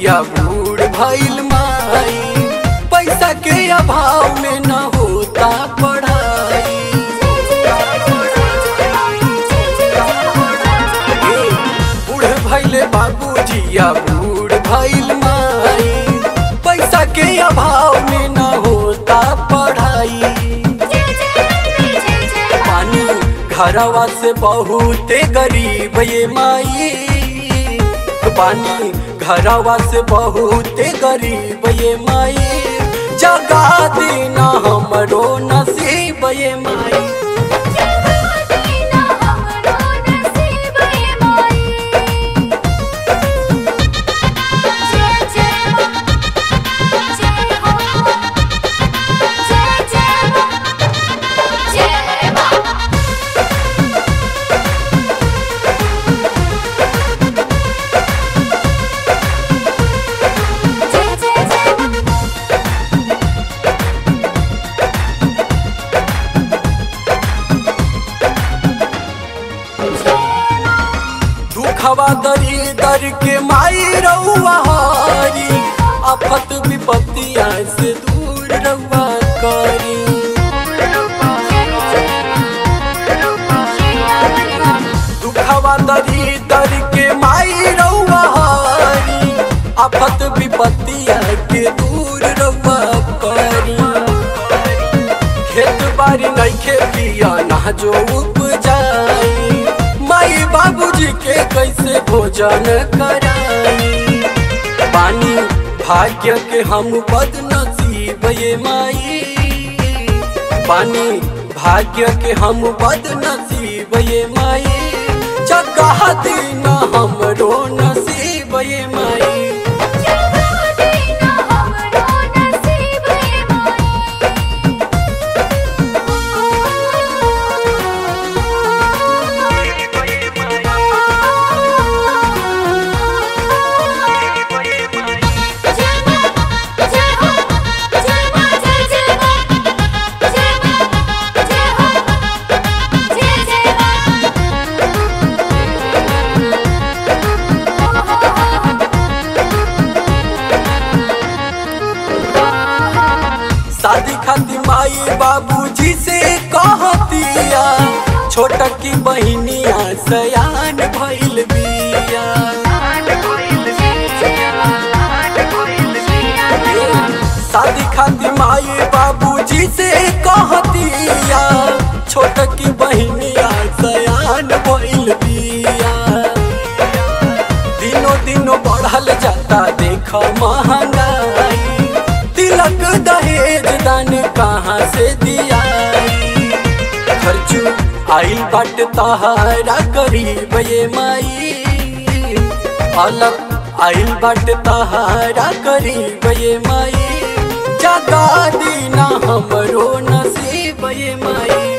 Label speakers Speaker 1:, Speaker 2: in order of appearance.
Speaker 1: जिया बूढ़ भइल माई पैसा के अभाव में न होता पढ़ाई ए, बूढ़ भइले बाबू जिया बूढ़ भइल माई पैसा के अभाव में न होता पढ़ाई पानी घरवा से बहुते गरीब ये माई पानी घरवा से बहुते गरीब ये माई जगा देना हमरो नसीब ये माई दुखवा दरी दर के माई रउआ हारी आफत विपत्तिया से दूर रउआ करी दुखवा दरी दर के माई रउआ हारी आफत विपत्तिया के दूर रउआ करी खेत बारी नइखे पिया ना जो उपजाई माई बाबूजी के कैसे भोजन कराई पानी भाग्य के हम बदनसीब ये माई पानी भाग्य के हम बदनसीब ये माई जगह देना हमरो नसीब ये माई शादी खाती माई बाबूजी से कहतिया छोटा की बहनिया सयान भइल बिया शादी खाती माई बाबूजी से कहतिया छोटा की बहनिया सयान भइल बिया दिनों दिनों बढ़ल जाता देख महंगाई तिलक दहेज दान कहाँ से दिया खर्चू आइल बाट तहारा गरीब ये माई अलग आइल बाट तहारा गरीब ये माई जगा दीना हमरो नसीब ये माई